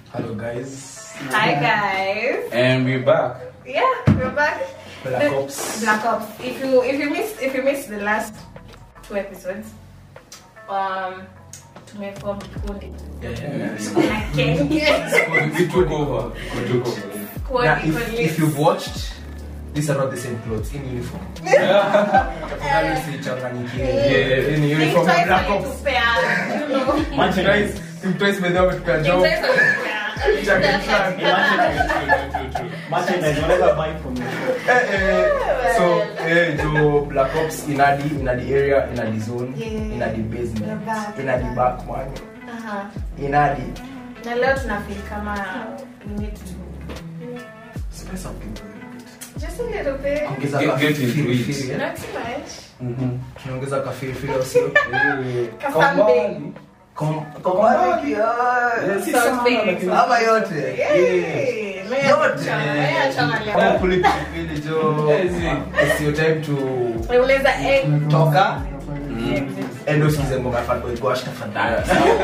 Hello guys. Hi guys. And we're back. Yeah, we're back. Black The- Ops. Black Ops. If you if you missed if you missed the last two episodes, um, tumeform kikundi. Yeah, yeah, yeah. Na Ken. We took over. We took over. Squad Now, if, equally. if you've watched, these are not the same clothes in uniform. Tafadhali usichanganyikiwe. Yeah. Hii ni Think uniform ya twice Black when Ops. you tupea, you know. Think twice. Think twice by the way tuka Think job. twice when you tupea. Merchandise, whatever buy from you. Eh, eh, so eh, jo Black Ops inadi inadi area inadi zone Yeah. inadi basement The back. inadi back man Aha. inadi Na leo tunafeel kama we need to spice up people a little bit. just a little bit. Ongeza Get- ka get into feel- it. feel, eh? Not too much. Mhm. tunaongeza ka feel feel au sio Kasambing. Kom- kombali, ah, si sana, Something. lakini- ama yote Yeah. Yay. Maya Yote. chama, maya chama leo. Kama kuli pilipili jo it's your time to Unaweza egg. toka Mm. endo sikize ngoma ya Fatboy Gosh tafadhali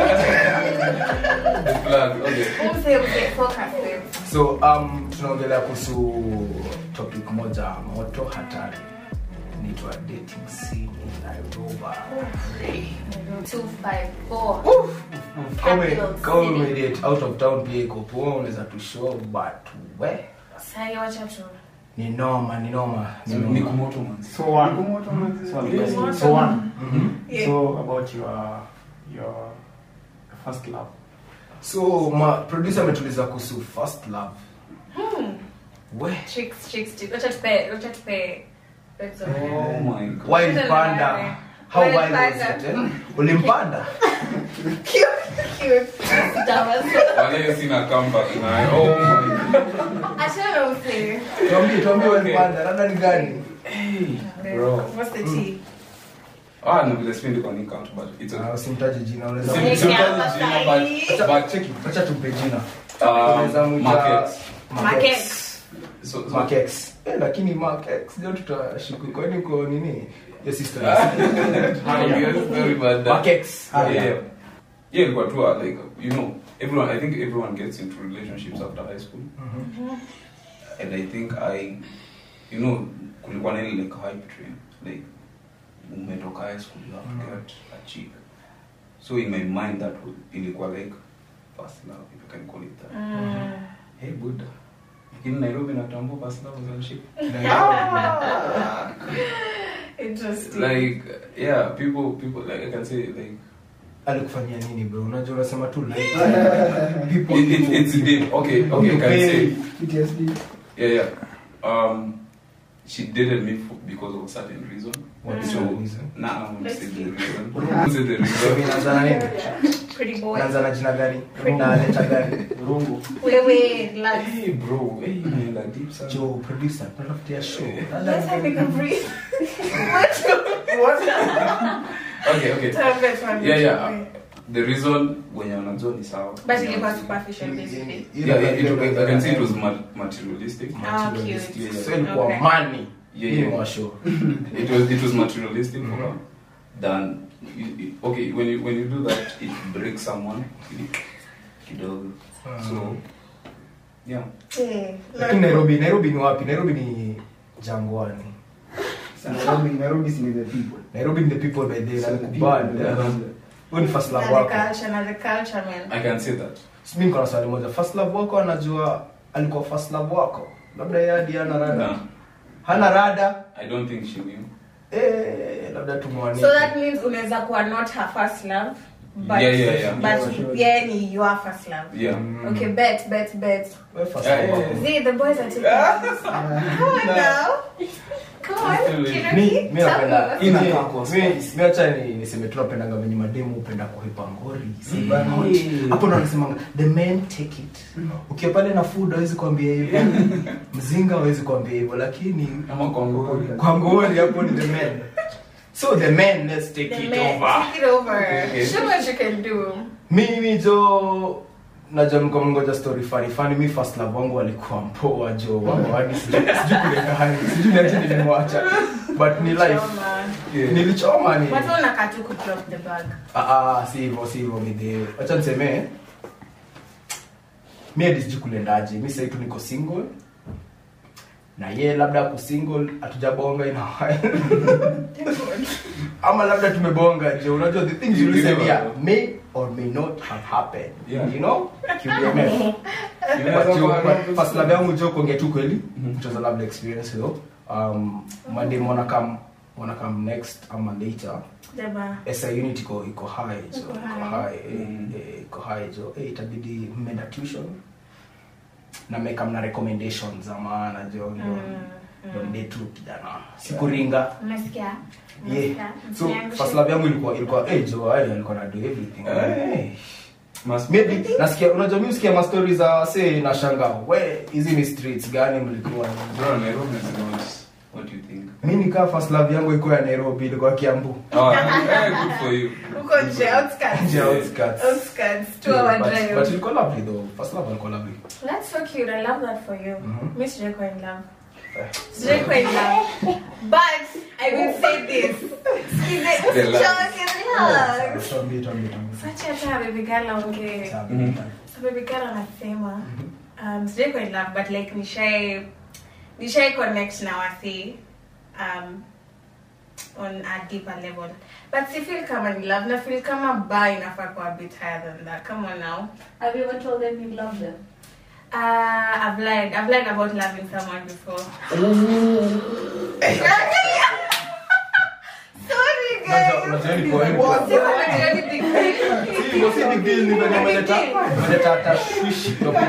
The flag. Okay. Umse, umse, focus, babe. so um tunaongelea kuhusu topic moja moto hatari inaitwa dating scene in Nairobi Two, five, four. Kama- Capital kama city. umedate out of town pia iko poa unaweza tu show but we Sahi, wacha tu. ni noma ni noma ni So, noma. ni kumoto man. So one. So one. Yes. So one. Mhm. Yeah. So about your your first love. so ma producer ametuliza kuhusu first love Hmm. we Tricks, tricks, tricks. Wacha tupe, wacha tupe. bags of Oh my god. wild Tena panda nani? how Wild wild was panda. it eh? ulimpanda Cute, cute. Tabasamu. Wale sina comeback nayo. Oh my god. Achana umse. tuambie tuambie Okay. ulimpanda labda ni gani Hey, bro. What's the tea? Ah, no, vile sipendi kwa count, but it's okay. Ah, usimtaje jina unaweza Sim- Nick simtaji hapa jina, sahi. but- but check it. acha tumpe jina Um, Unaweza mwita- markets. Markets. So- so- Markex. Eh, lakini Markex ndio tutashuku kwani uko nini your sister Yes, very bad. Markex Yeah, yeah. Yeah, ilikuwa tu uh, like you know, everyone I think everyone gets into relationships after high school. And I think I you know, kulikuwa na ile like hype train. Like umetoka high school you have to get a chick. So in my mind that was ilikuwa like first love if you can call it that. Mm. Hey Buddha. Lakini Nairobi natambua first love as a ship. Interesting. Like yeah, people people like I can say like alikufanyia nini bro unajua unasema tu like people it, it, it's deep. Okay, okay, I can say PTSD. Yeah, yeah. Um, she dated me for, because of a certain reason. What is so, the reason? Nah, I won't Let's say see. the reason. I won't say the So, reason. inaanza na nini Pretty boy. inaanza na jina gani na leta gani Rungu. Wewe, relax. Hey, bro. Hey, man, that deep sound. jo producer tunatafutia show Let's have a breathe. Okay, okay. Tuambie, tuambie, Yeah, yeah. tuambie. The reason wenye wanajua ni sawa. But ilikuwa superficial basically. Yeah, it, it, I can say it was mat- materialistic. Ah, Materialistic. cute. so ilikuwa Okay. money Yeah, Hii ni yeah. wa show It was it was materialistic for her. Than you, you- okay when you when you do that it breaks someone kidogo. So yeah. Eh, lakini nairobi nairobi ni wapi nairobi ni jangwani Nairobi, Nairobi is the people. nairobi ni the people by the So the nakubali people, yeah. huyu ni first na love the wako culture, na the culture, man. I can say that. So, mi niko na swali moja first love wako anajua alikuwa first love wako labda yeye hadi hana rada Nah, hana rada I don't think she knew. eh, labda tumwanike So that means unaweza kuwa not her first love, but Yeah, yeah, yeah. but yeah, ni your first love. Yeah. Mm. Okay, bet, bet, bet. Wewe first Yeah, love yeah, wako. See, the boys are taking this. Come on now. Come on, Still Kinoki, mi mi tell me napenda what's mi- Inakaa kwa mi- mi acha ni niseme tu napendanga venye mademu upenda kuhepa ngori Si Mm. bana, Mm. hapo ndo nasemanga the men take it ukiwa pale na food hawezi kuambia hivyo mzinga hawezi kuambia hivyo lakini Ama kwa ngori. kwa ngori hapo ni the men so the men let's take The it man, over take it over. Okay. Show what you can do. mimi jo najua mko mngoja story funny funny mi first love wangu walikuwa mpoa jo wao hadi sijui sijui kuleka hali sijui niache nilimwacha but ni life Choma. Yeah. nilichoma ni Watu wanakaa tu ku drop the bag. ah ah si hivyo si hivyo midhi acha niseme mi hadi sijui kulendaje mi sahii tu niko single na ye labda ako single hatujabonga in a while ama labda tumebonga je unajua the things you listen here may or may not have happened Yeah. you know QBMF. Inaweza But you- kuwa- but first love yangu jo kuongea tu kweli it was a lovely experience though um madem wanna come wanna come next ama later Deba. esa unit iko iko high jo Iko iko high. high eh, Mm. eh, iko high jo eh itabidi mmeenda tuition na meka mna recommendations za maana jo ndo Mm, ndo mm. mde tu kijana sikuringa Umesikia? yeah Umesikia? so Msiangushe. first love yangu ilikuwa ilikuwa eh jo ai alikuwa na do everything Eh. Eh. Must- maybe nasikia unajua mimi usikia ma stories za say na shanga we hizi ni streets gani mlikuwa Bro, Nairobi is not what you think. mimi nikaa first love yangu iko ya Nairobi ilikuwa Kiambu Oh, eh, good for you. Huko nje, outskirts. nje ya outskirts Outskirts, two hour but, drive. but ilikuwa lovely though first love ilikuwa lovely That's so cute. I love that for you. Mhm. Me sijaikuwa in love. Eh. Sijaikuwa in love. But I will say this. Sikize- The love. usichoke, relax. Tuambie, tuambie, tuambie. Sacha hata baby girl aongee. Sawa, Mhm. So baby girl anasema um, sijaikuwa in love but like nishai nishai connect na wasi um, on a deeper level but si feel kama ni love na feel kama ba inafaa kuwa a bit higher than that come on now Have you ever told them you love them? uh, I've lied I've lied about loving someone before sorry guys Unajua- unajua ni kwa nini? Sikuwa ni big deal. Si, wasi big deal ni venye umeleta umeleta tashwishi topic.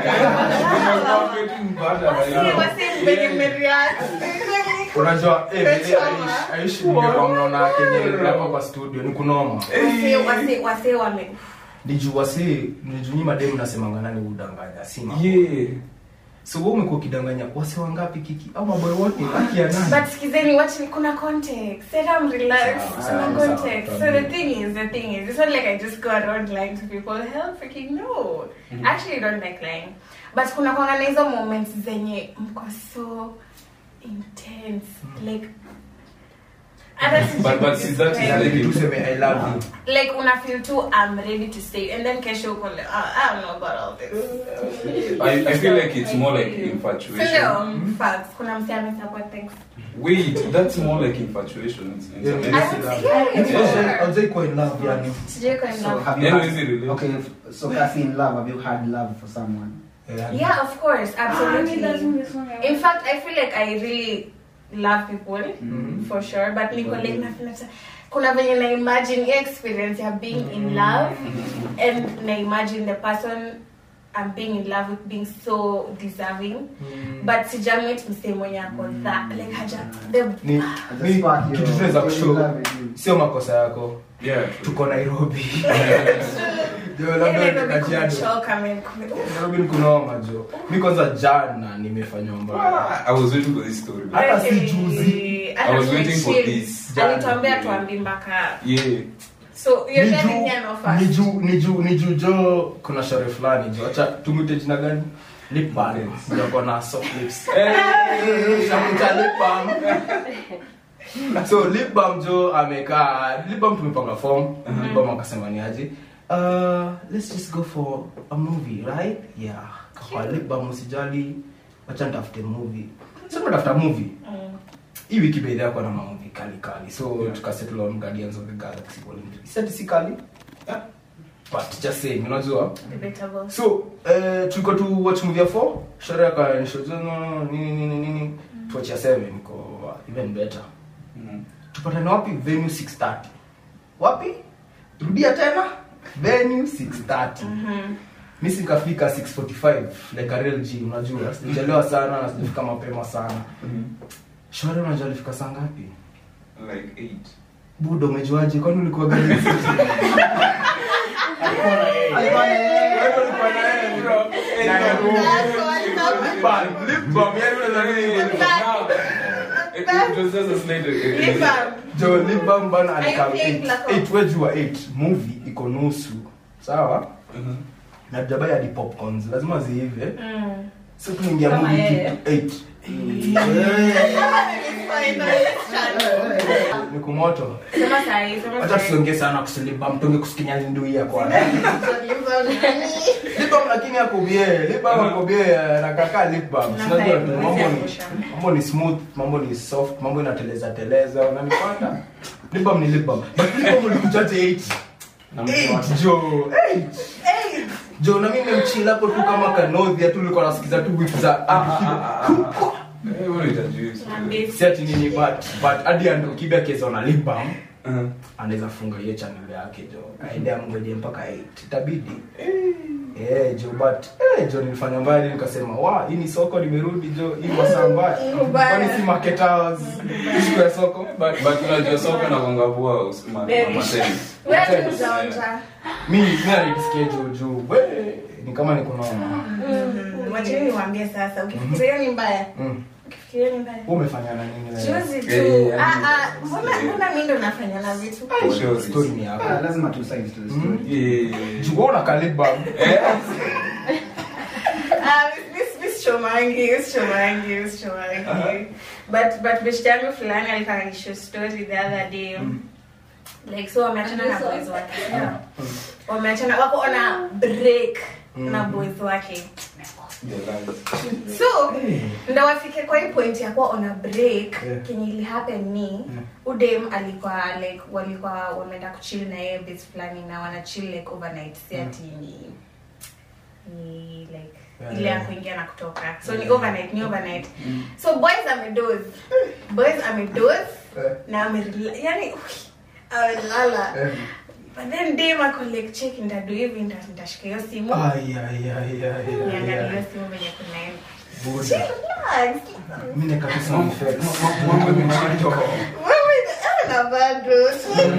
Si, wasi mbenye mmereact. unajua eh, vile Umechoma. Aish- Aish mngekuwa mnaona kenye hapa kwa studio ni kunoma Wase- wase- wase wame ni juu wasi ni juu nyi mademu nasemanga nani udanganya sima Yeah. so wewe umekuwa ukidanganya wasi wangapi kiki au maboy wote haki ya nani But skizeni watch ni kuna context. Set I'm relaxed. Sawa, Kuna sawa, context. sawa. So the thing is, the thing is, it's not like I just go around lying to people. Hell freaking no. I actually don't like lying. But kuna kwanga na hizo moments zenye mko so intense. Like hata sijui But- but see, that is kudescribe. like- tuseme i love you like una feel too I'm ready to say and then kesho uko like oh, I don't know about all this. I, I feel like it's more like Sindio? infatuation. Facts. Kuna msee amesupport things. Wait, that's more like infatuation. It's, it's Yeah, amazing. I would say Haujai- haujai kuwa in love yani Sijui kwa in So love. have you Yeah, had, is it really? okay, f- so Cassie in love, have you had love for someone? Yani. Yeah, of course, Ah, absolutely. me doesn't this one In fact, I feel like I really love people Mhm. for sure, but niko like na na kuna venye na imagine hiyo experience ya being in love and na imagine the person I'm being in love with being so deserving but sijamit msee mwenye ako that like haja the ni As a ni spark, kitu you're tunaweza in kushow love with you. sio makosa yako Yeah, true. tuko nairobi jo Yeah, labda Nairobi kajiado kumechoka, man, kume- nairobi ni kunoma jo mi kwanza jana nimefanywa mbaya Ah, I was waiting for this story. Hata si Hey, juzi. hata I was waiting for chill. this. alituambia tuambi mpaka Yeah. so you're Ni telling juu- me I'm not fast. ni juu ni juu ni juu jo kuna shore fulani jo acha tumwite jina gani lip balm ndio kona soft lips Shamuita lip balm so lip balm jo amekaa lip balm tumepanga form lip balm akasema ni aje uh, let's just go for a movie right yeah kwa lip balm usijali acha nitafute movie so tunatafuta movie Mm. hii wiki bedhi yako na mamuvi kali kali so Yeah. tukasettle on guardians of the galaxy volume 3 set si kali yeah. but just saying unajua Debatable. so eh tuliko tu watch movie ya 4 sherehe ka nishojono nini nini nini tuache ya 7 iko even better Mm. tupatane wapi venue 630 wapi rudia tena venue 630 Mhm. mi sikafika 645 like a real G unajua sijachelewa sana na sijafika mapema sana shore unajua alifika saa ngapi Like eight. budo umejuaje kwani ulikuwa gani Alikuwa na yeye. Now, it, it was just a slate. It, it, Lip balm. jo libam bana I alikam think like a- 8 wejua 8 movie iko nusu sawa Mhm. na jabai hadi popcorns lazima ziive Mm. so tunaingia Kama movie yeye. kitu 8 ni kumoto Sema sahi, sema wacha sahi. tusiongee sana kusilibam tunge kusikinya linduia kwa libam lakini akobie lip balm akobie nakaka lip balm Na unajua vibe, mambo ni huwezi mambo ni smooth mambo ni soft mambo inateleza teleza unanipata lip balm ni lip balm but lip balm ulikuchaje 8 Na mtu 8 wake. jo 8 jo na mimi mchila hapo tu kama kanodhi tu ulikuwa nasikiza tu whip za Ah, ah, ah, ah, ah. Eh, wewe unahitajui hizo. Niambie. si ati nini but but hadi ando kibia kesa na lip balm Uh-huh. anaweza funga hiyo channel yake jo aende amgoje mpaka 8 itabidi eh jo but eh jo nilifanya mbali nikasema wa hii ni soko nimerudi jo hii masaa mbaya Iko mbaya. kwani si market hours issue ya soko But- but unajua soka na kuangabua us- ma- Very. ma- mateni. Wewe tu utaonja. mi mi alisikia juu juu we ni kama niko na Mhm. Wacheni niwaambie sasa ukifikiria ni mbaya mm. ukifikiria ni mbaya Wewe umefanya na nini wewe juzi tu Eh, ah, yani- ah, mbona mbona mi ndo nafanya na vitu Sure. story ni yako Ah, lazima tu size to the story. Mm. Yeah. juu wewe una kaliba Eh, Ah, this- this chomangi this chomangi this chomangi but but beshte yangu fulani alikuwa ananishow story the other day like so wameachana na boys wake yeah. wameachana wako ona break na boys wake the lies. so ndo wafike kwa hii point ya kuwa ona break Yeah. kenye ili happen ni udem alikuwa like walikuwa wameenda kuchill na yeye base fulani na wana chill like overnight si ati ni ni like Yeah, ile ya yeah. kuingia na kutoka so ni overnight ni overnight so boys amedoze boys amedoze na amerela yani amelala but then dem ako like check ndadu hivi nita- nitashika hiyo simu ai ai ai ai niangalie ai hiyo simu venye kunaenda Buda. Relax. mimi nikata sound effects Mambo imechitwa. Wewe, ah, na bado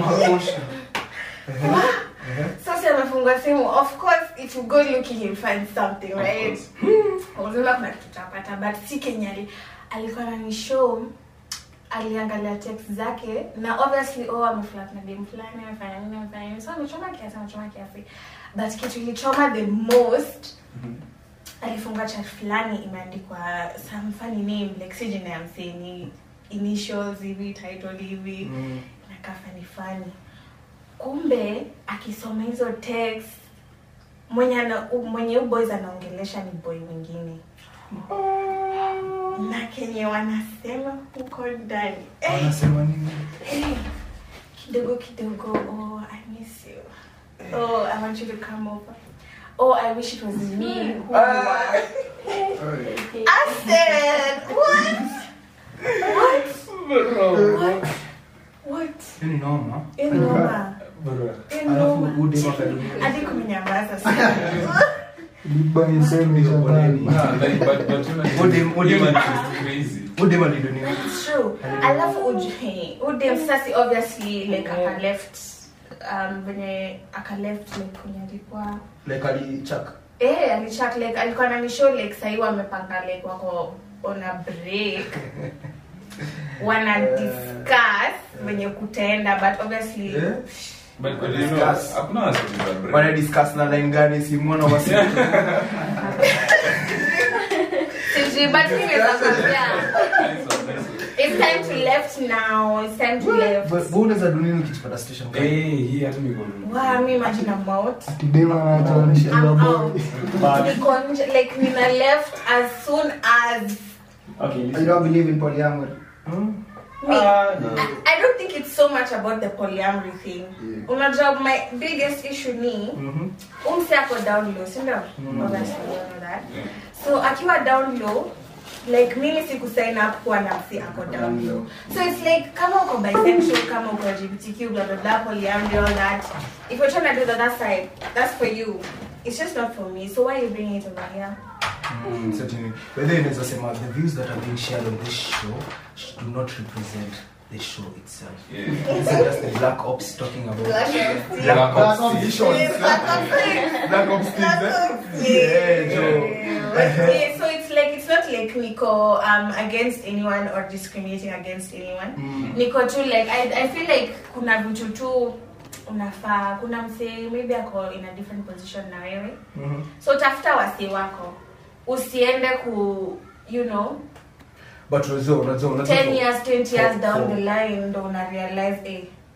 sasa amefungua simu of course if you go looking you'll find something Of right course. uzima kuna kitu utapata but si kenya ali- alikuwa nani show aliangalia text zake na obviously oh ameflat na dem fulani amefanya nini amefanya nini so amechoma kiasi amechoma kiasi but kitu ilichoma the most alifunga chat fulani imeandikwa some funny name like si jina ya mseni initials hivi title hivi Mm. nakaa fani fani kumbe akisoma hizo text mwenye ana, u- mwenye huyu boys anaongelesha ni boy mwingine na kenye wanasema huko ndani eh, wanasema nini eh, kidogo kidogo oh i miss you oh i want you to come over oh i wish it was me who you are i said what what what what Hiyo ni noma inoma alafu inoma udema kadumia hadi kumenyamaza sana Yeah, like, but- but you know, Udem- udem- human is crazy. udema lido nini It's true. Alafu uj- udem sasi obviously like aka left um venye aka left like kwenye alikuwa like alichaka eh alichat like alikuwa na show like sahii wamepanga like wako on a break wana discuss venye kutaenda but obviously Eh? But- but you know, Discuss. hakuna wasiwasi za break. wana discuss na line gani simwona wasi sijui but mimi naweza kwambia Nice one, nice one. it's time to left now it's time to left unaweza dunini ukijipata station Eh, hii hata niko- wow me imagine I'm out Dema anatuonyesha I'm babo. out niko nje like nina left as soon as Okay, You listen. don't believe in polyamory? me Ah, no. I, I don't think it's so much about the polyamory thing. Yeah. Unajua my biggest issue ni umse ako down low, si ndio? Obviously you know that. Yeah. So akiwa down low like mimi siku sign up kuwa na msi ako down low. So it's like kama uko bisexual, kama uko LGBTQ, blah blah blah, polyamory, all that. If you're trying to do the other side, that's for you. It's just not for me. So why are you bringing it over here? certainly but then inaweza sema the views that are being shared on this show sh- do not represent the show itself Yeah. This is just the black ops talking about Black black, Black ops Ops. visions Yes, black ops. black ops things eh? yeah Joe yeah, so it's like it's not like Nico um against anyone or discriminating against anyone. Mm. Niko tu like I, I feel like kuna vitu tu unafaa kuna msee maybe ako in a different position na wewe Mhm. so tafuta wasi wako usiende ku you know but unajua unajua unajua 10 years 20 years for- down for- the line ndo una realize eh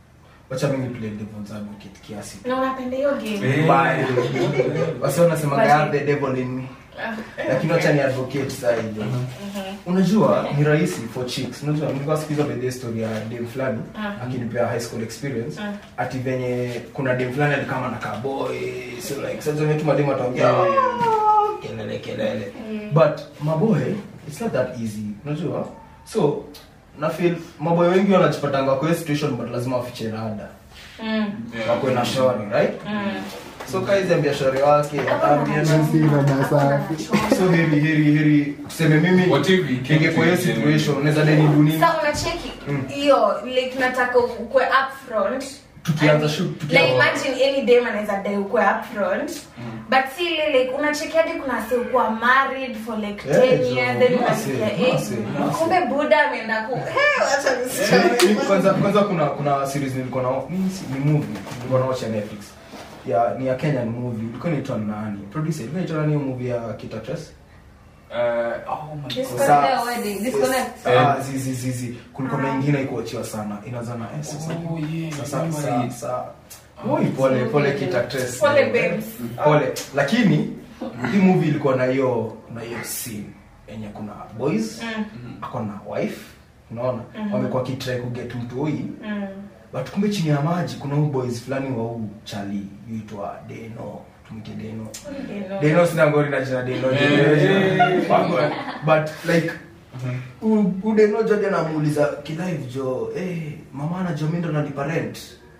wacha mimi play devil's advocate kiasi na unapenda hiyo game Eh. Bye. wasi wanasemaga I Basi. have the devil in me Ah, lakini wacha ni advocate saa hiyo unajua ni rahisi for chicks unajua nilikuwa sikiza by the story ya dem fulani Ah. akinipea high school experience Ah. ati venye kuna dem fulani alikama na kaboy so like sasa venye tu madem ataongea Yeah. "Ah, kelele kelele but maboy it's not that easy unajua so na feel maboy wengi wanajipatanga kwa hiyo situation but lazima wafiche rada mm, wakwe na shori right mm. so kaizi ambia shori wake ataambia na Si rada safi. so heri heri heri tuseme mimi What if he came ingekuwa hiyo to you situation unaweza deni dunia Sasa unacheki Mm. hiyo like nataka ukue upfront tukianza And- shoot like tukianza imagine any day anaweza dai ukue upfront but si ile like unacheki hadi kuna si ukuwa married for like Eh, 10 jo, years then massive, unasikia eh massive, massive. kumbe buda ameenda ku hey acha Eh, nisichome kwanza kwanza kuna kuna series nilikuwa na ni, ni movie nilikuwa na watch ya Netflix ya ni ya Kenyan movie ilikuwa inaitwa nani producer ilikuwa inaitwa nani hiyo movie ya Kitatres Uh, oh my Disconnect Sa- their wedding. Disconnect. ah zizi zizi kulikuwa na ingine ikuachiwa sana inaanza na S sasa Oh, yeah, sasa remember sa, it. sa, Oi, pole pole Kitatres Pole, babes. pole lakini hii movie ilikuwa na hiyo na hiyo scene yenye kuna boys Mm, ako na wife unaona Mhm. wamekuwa kitrai kuget mtu huyi mm. but kumbe chini ya maji kuna huu boys fulani wa huu chali yuitwa deno tumite deno You know. deno sina ngori na jina deno Eh. Wangu- but like u- u deno joja namuuliza kilive jo eh mama anajua mi ndo nalipa rent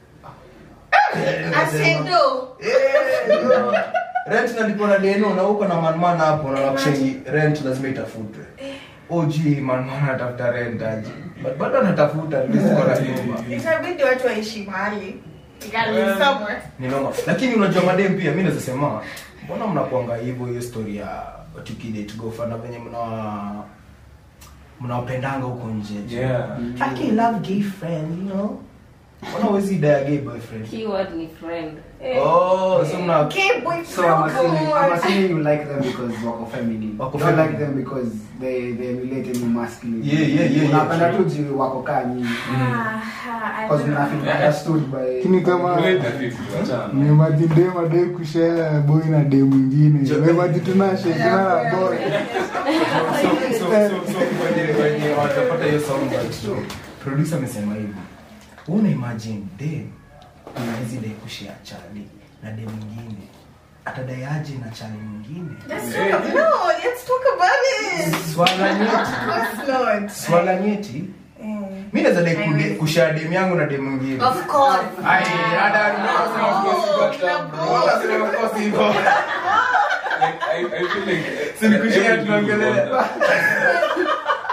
Eh, nikasema, Asedo. eh, jo, rent nalipa na deno na huko na manman hapo na nakushengi rent lazima itafutwe oji manman anatafuta rent aje but bado anatafuta at least kwa na nyumba itabidi watu waishi mahali You gotta live somewhere. ni noma lakini unajua madem pia mi naweza sema mbona mnakuanga hivyo hiyo story ya tukidate gofa na venye mna mnawapendanga huko nje Yeah. I can love gay friend you know mbona huwezi daya gay boyfriend Keyword ni friend. oh so mna Okay, boy, So I'm assuming, I'm come on. assuming you like them because wako feminine. Wako you don't like feminine. them because they they relate in masculine. Yeah, yeah, yeah, yeah, Unapenda true. tu juu wako kaa nyinyi. Ah, I Because don't mna feel know. understood by. Lakini kama Wait a fifty, wachana. nimemaji dem adai kushare boy na dem mwingine Jo- memaji tunashekana na boy so so so so kwenye kwenye watapata hiyo sound but producer amesema hivi una imagine dem anawezi dai kushare chali na dem mwingine atadaiaje na chali mwingine Let's talk. No, let's talk about it. swala nyeti Of course not. swala nyeti Mm. mi naweza dai Haiwezi. kude- kushare dem yangu na dem mwingine Of course. Ai, ada- unasema of course iko tabu. Unasema of course iko. Like, I, I feel like Si nikushare every dude tunaongelea. would want that.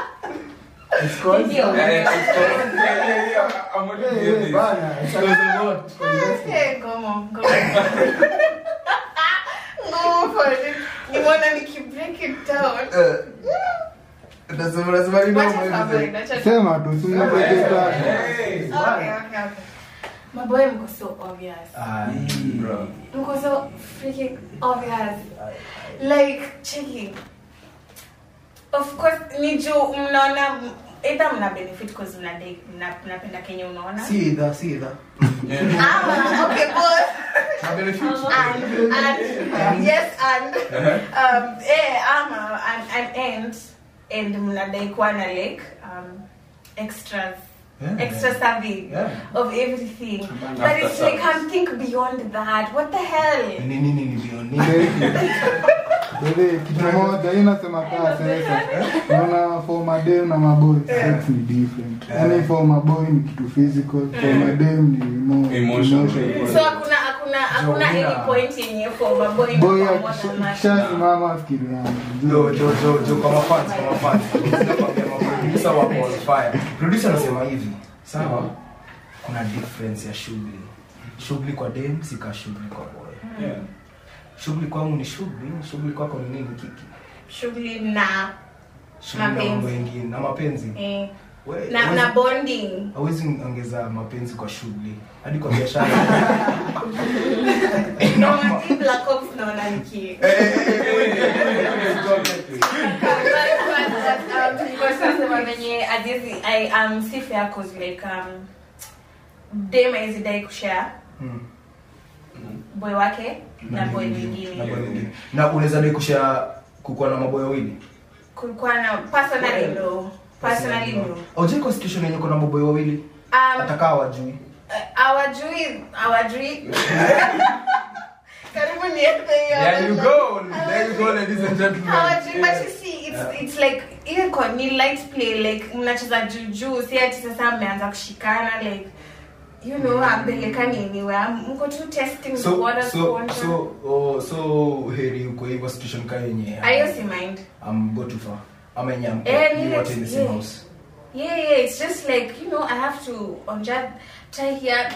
It's called. Ndio. Yeah, yeah, it's called- yeah, yeah, yeah, I'm already Hey, doing hey, this. bana. Because of what? Hey, ngomo, ngomo. Ngomo for it. Nimeona nikibreak it down. Eh, unasema- unasema nini Wacha wewe? cover, wacha sema tu simnapeketa Hey. Okay, okay, okay. Maboy mko so obvious. Ai, Bro. Mko so freaking obvious. Like, checking. Of course, ni juu mnaona either mna benefit cause mna date, mna- mnapenda kenye unaona. si idha si idha Yeah. Ama, okay, both. Na benefit. and, and yes and um eh ama and, and and and mnadai kuwa na like um extras Yeah. extra serving Yeah. of everything but After it's like service. can't think beyond that what the hell Ni nini ni bioni? Bele, kitu moja hii nasema kaa sasa naona for madem na maboy sex ni different yani for maboy ni kitu physical for madem ni more Emotional. emotional. so hakuna hakuna hakuna Jovina. any point yenye for maboy boy na kwa mwana akishasimama fikiri Jo, yangu jo, jo, jo, kwa mafans, kwa mafans. Sinakwambia maproducer wako on fire. Producer anasema hivi sawa kuna difference ya shughuli shughuli kwa dem si ka shughuli kwa boy Yeah. shughuli kwangu ni shughuli shughuli kwako ni nini kiki shughuli na shughuli na Mapenzi. mambo mengine na mapenzi eh, We- na, huwezi- na bonding hawezi ongeza mapenzi kwa shughuli hadi kwa biashara na hii black ops naona niki venye azizi i am si fair cause like um dem aizidai kushare Mm. boy wake na boy Na mwingine boy mwingine. na unaweza dai kushare kukuwa na maboy wawili kulikuwa na personally no personally no aujai kwa situation yenye uko na maboy wawili um, atakaa wajui awajui awajui karibu niende hiyo There you go. There you go, ladies and gentlemen. Hawajui, but you see it's, it's like ile kwa ni light play like mnacheza juujuu si ati sasa mmeanza kushikana like you know ampelekani anywhere mko tu testing the so waters so kuona. so oh, so heri uko hivyo situation kaa yenye ayo si mind am go too far ama yenye am Eh, you ni what in the same yeah. house yeah yeah it's just like you know i have to onja tie here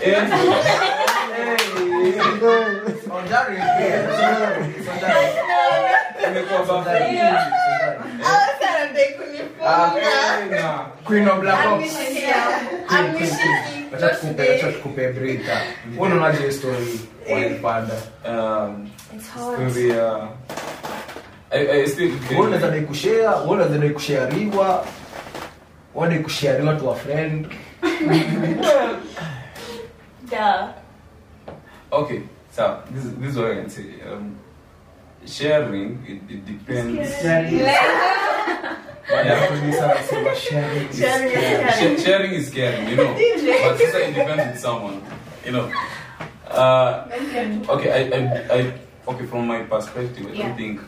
Sondari. Sondari. Imekuwa Sondari. baba. Sondari. Hawa sana ndio kunifunga. Na- Queen of Black Ops. Amnishikia. Amnishiki. Acha tukupe acha tukupe breather. Wewe unaonaje hii story walipanda? um, It's hard. story ya- I- I still- Wewe unaweza dai kushare, wewe unaweza dai kusharewa. Wewe dai kusharewa to a friend. Duh. Okay, so this is, this is what I can say. Um, sharing it, it depends. Yeah, producer anasema sharing is Sharing is caring. caring. Sh- sharing is caring, you know. but sister, it depends with someone, you know. Uh, okay, I, I, I, okay, from my perspective, I Yeah. don't think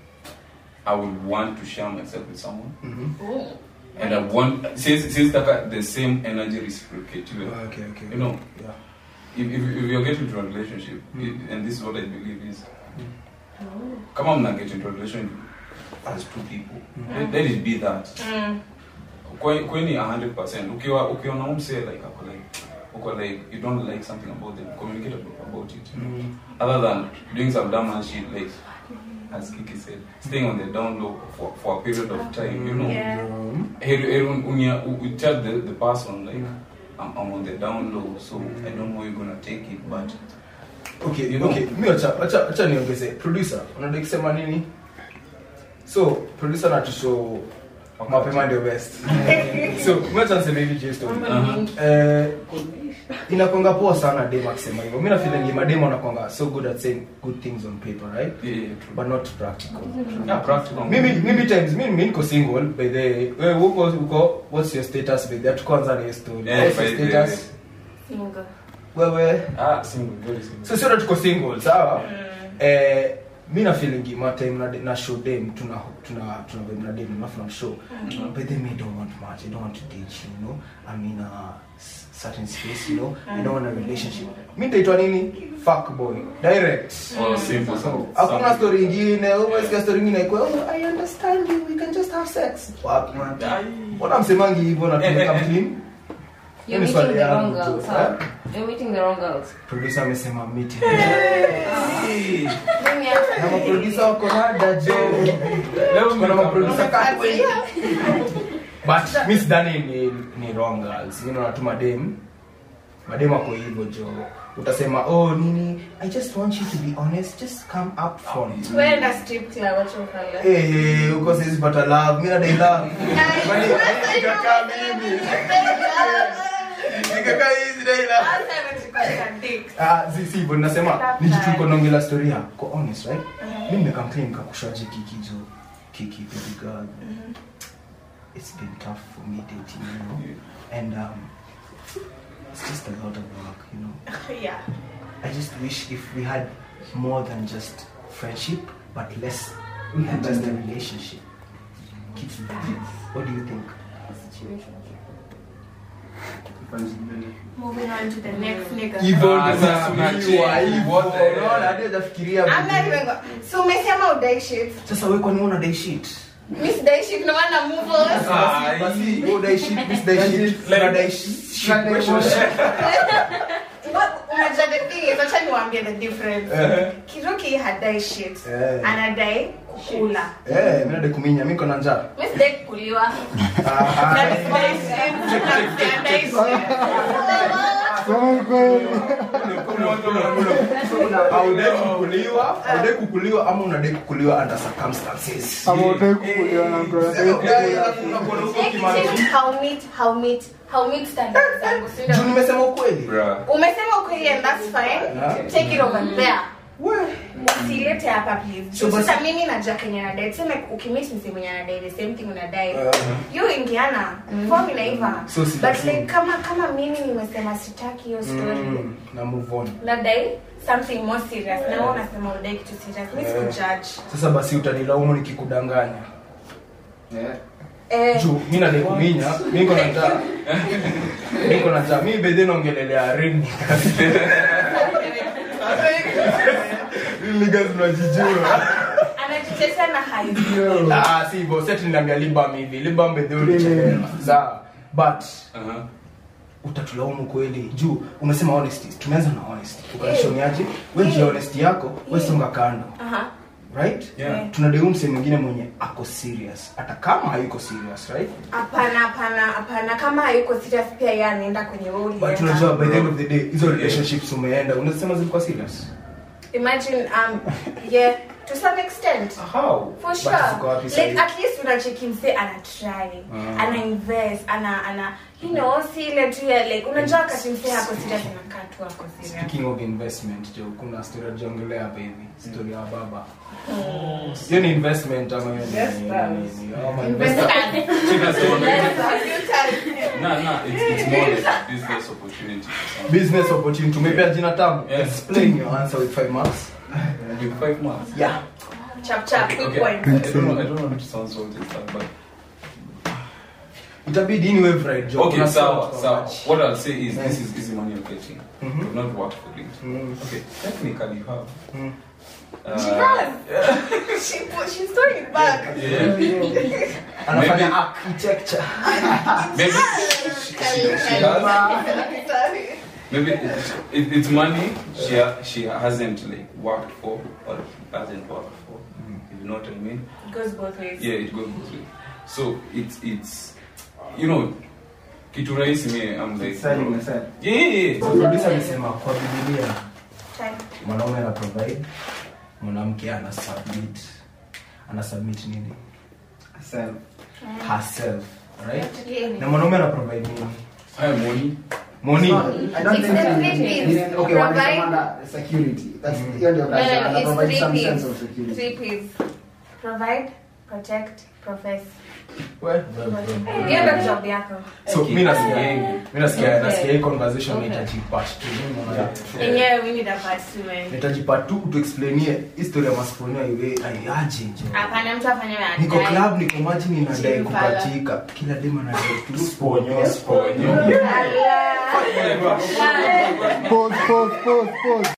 I would want to share myself with someone, Mhm. and I want since since the, the same energy reciprocated. Okay, okay. You know, Yeah. if, if, if you're getting into a relationship, Mm. and this is what I believe is, come on, now get into a relationship as two people. Mm. Let, let it be that. Mm. Kwe- kweni 100% ukiwa ukiwa na umse like ako like uko like you don't like something about them communicate about, about it you know? Mm. other than doing some dumb ass shit like as Kiki said staying on the down low for, for a period of time you know Yeah. Um, Heri- heri un- unya- u- u- tell the, the person like I'm, I'm on the down low so I don't know you're gonna take it but okay You know. okay mi acha acha acha niongeze producer unadai kusema nini so producer natushow mapema ndio best so mwacha niseme hivi juu story Uh-huh. eh inakonga poa sana dem akisema hivyo mi nafeeling madem wanakonga so good at saying good things on paper right yeah, yeah, true. but not practical yeah practical mimi mimi times mimi mimi niko single by the wewe uko uko what's your status by the tukoanza na hiyo story Yeah, what's your by the- status Single. wewe ah single very single so sio tuko single sawa Mm. eh mi na feeling ma time na, na show dem tuna tuna tuna vibe na dem alafu na show but then me don't want much i don't want to date you, you know i'm in a s- certain space you know i don't want a relationship mi nitaitwa nini fuck boy direct oh simple so so hakuna story ingine umesikia story ingine kwa oh i understand you we can just have sex wapi man mbona msemangi hivyo na tumeka clean You're Hiyo ni meeting swali the wrong yangu girls, tu, huh? eh? You're meeting the wrong girls. producer amesema meeting Mimi hata- na maproducer wako nada jo leo kuna maproducer kati but mi sidhani ni, ni wrong girls you know natuma dem madem ako hivyo jo utasema oh nini i just want you to be honest just come up front Tuenda strip club wacha ukala. Eh, uko sisi pata love mi nadai love Kwani, nikakaa mimi nikakaa hizi dai love Hata anachukua dick. Ah, si si hivyo nasema ni jitu uko naongelea story ya ko honest right mimi nimekamplain nikakushaje kiki jo kiki baby girl it's been tough for me dating you know and um it's just a lot of work you know Yeah. i just wish if we had more than just friendship but less than just a relationship kitu what do you think Moving on to the next nigga. hivyo Ah, ndio sasa nafikiria unacheki, hivyo what the- unaona hadi hajafikiria I'm not vizuri. even go- so umesema udai shit sasa wewe kwani una dai shit mi sidai shit no maana move on Ah, basi wewe dai shit mimi dai shit Like- una dai shit wewe shit But unajua the thing is acha niwaambie the difference Eh. kiruki hadai shit Eh. anadai kukula eh mimi nadai kuminya mimi niko na njaa mi sidai kukuliwa Ah, Na ah. mi sidai shit, na sidai shit. Sema ni kweli. Haudai kukuliwa, haudai kukuliwa ama unadai kukuliwa under circumstances. Ama utaki kukuliwa na mtu anadai Udai, kukuliwa. alafu unakuwa huko Actually, kimaanisha. how meet how meet how meet standards zangu si ndio? Juu nimesema ukweli. Bruh. umesema ukweli and that's fine Yeah. take it over there We. usilete hapa please So Juu basi- sasa mimi najua kenye nadai tuseme ukimit msi mwenye anadai the same thing unadai Uh-huh. you ingiana form inaiva So si but lazima. like kama kama mimi nimesema sitaki hiyo story Mm, na move on. nadai something more serious na wewe unasema udai kitu serious mimi Yeah. sikujudge Sasa basi utanilaumu nikikudanganya. Yeah. eh Juu mimi nadai kuminya, mimi niko na njaa. Mimi niko na njaa. Mimi bedhe naongelelea ring. Niggas tunajijua. anajitetea na haivi Ah, si hivyo. Sasa niliambia Libam hivi. Libam bedhe ulichelewa. Sawa. But Uh-huh. utatulaumu kweli juu umesema honesty tumeanza na honesty ukanishoniaje we jia honesty yako we songa kando aha right Yeah. tunadeu mse mwingine mwenye ako serious hata kama hayuko serious right hapana hapana hapana kama hayuko serious pia yeye anaenda kwenye wewe but ulienda. unajua by the end of the day hizo relationships umeenda unasema zilikuwa serious imagine um yeah to some extent How? for But sure ziko wapi like sahi? at least unacheki mse ana try Ah. ana invest ana ana you know si ile tu ya like unajua wakati mse ako serious anakaa tu ako serious speaking of investment jo kuna story ajongelea hapa hivi story ya baba hiyo ni investment ama hiyo ni- Investors. ni- ni- ama Investors. investors. Chika sema- Investors. Nah, nah, it's, it's more like a business opportunity. business opportunity tumepea jina tamu Yeah. explain your answer with five marks With five months. yeah chap chap Okay, quick okay. point I, I don't know. I don't want to sound salty and stuff, but itabidi ini wave right jo okay. Kuna So, sort so of- what I'll say is, Yeah. this is easy money you're getting. Mhm. You've not worked for it. Mm. Okay, technically you have. Mm. Uh, she does she put she's throwing it back Yeah. anafanya Maybe- architecture Maybe she, she, she has. sorry Maybe it, it, it's money she ha- she hasn't like worked for or hasn't worked for. You know what I mean? it goes both ways Yeah, it goes both ways. So it's it's you know, kitu rahisi me I'm like Selling yourself. yeah, yeah, yeah. So producer amesema kwa bibilia Time. mwanaume ana provide mwanamke ana submit ana submit nini Self. herself right Yeah. na mwanaume ana provide nini Haya money. money It's not- I don't It's think the it- three it- Ps. it- okay, Provide- wanasema under security. That's hiyo ndio No, kazi. no, no, Ana it's provide three some Ps. sense of security. Three Ps. Provide, protect, profess. We- Hiyo ndio job yako. so mi nasikia mi nasikia Okay. nasikia hii conversation Okay. nahitaji part two Yenyewe we need a part two, man. nahitaji part two tuexplainie history ya masifonia iwe aiaje jo Hapana, mtu afanye wewe niko anadai. club niko maji ninadai Chipala. kupatika kila dema nadai tu sponyo Sponyo. Allah. Pause, pause, pause, pause.